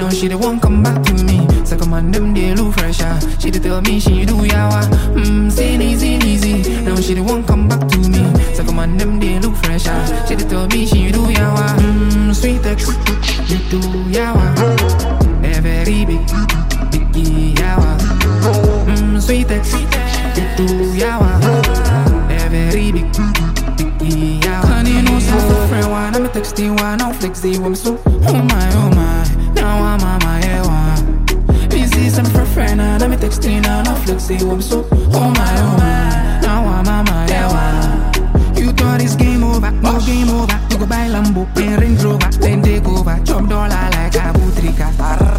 Now she the one come back to me. Second man them they look fresher. She dey tell me she do yawa. Mmm, silly, silly, silly. Now she the one come back to me. Second man them they look fresher. She dey tell me she do yawa. Mmm, sweet ex, you do yawa. A very big, big yawa. Mmm, sweet ex, you do yawa. A very big, big yawa. Honey, no sound friend one. I'm a texting one. I'm flexing one. So, oh my, oh my. Now I'm on my head one. Busy some for friend and I'm texting and I'm flexing I'm so oh my oh my Now I'm on my head one. You thought it's game over, no game over You go buy Lambo, play Range Rover Then take over, chop dollar like a butrika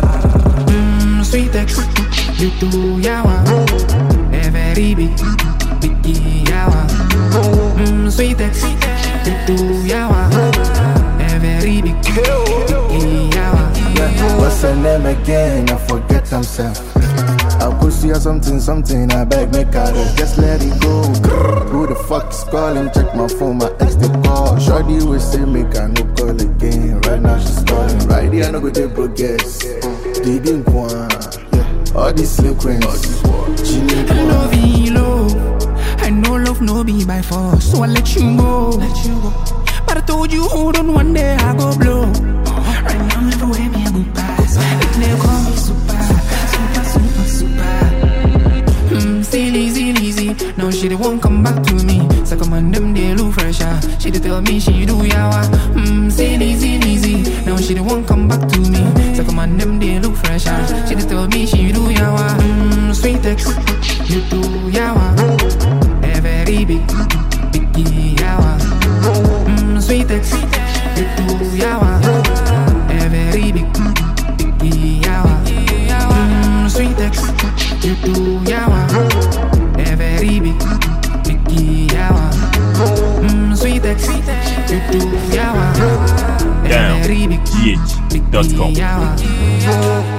Mmm, sweet ex, you do yawa A very big, big yawa Mmm, sweet ex, you do yawa A very big, big yawa What's her name again? I forget himself. I could see her something, something. I beg me car, just let it go. Who the fuck is calling? Check my phone, my ex they call. Shorty will say make I no call again. Right now she's calling. Right here I no go take progress. They didn't want. All these slip rings. She need I love one. you, love. I know love no be by force, so I let you go. Let you go. But I told you, hold on, one day I go blow. Right now, everywhere me I go pass. If they call me super, super, super, super. Mm, silly, silly, silly. Now she the one come back to me. Second man, them they look fresher. She dey tell me she do yawa. Mm, silly, silly, silly. Now she the one come back to me. Second man, them they look fresher. She dey tell me she do yawa. Mm, sweet ex, you do yawa. A very big, big yawa. Mm, sweet ex, you do yawa. A very big, big yawa. Mm, sweet ex, you do yawa. A very big, big yawa. Mm, sweet ex, you do yawa. A Down. very big, big GH.com. yawa.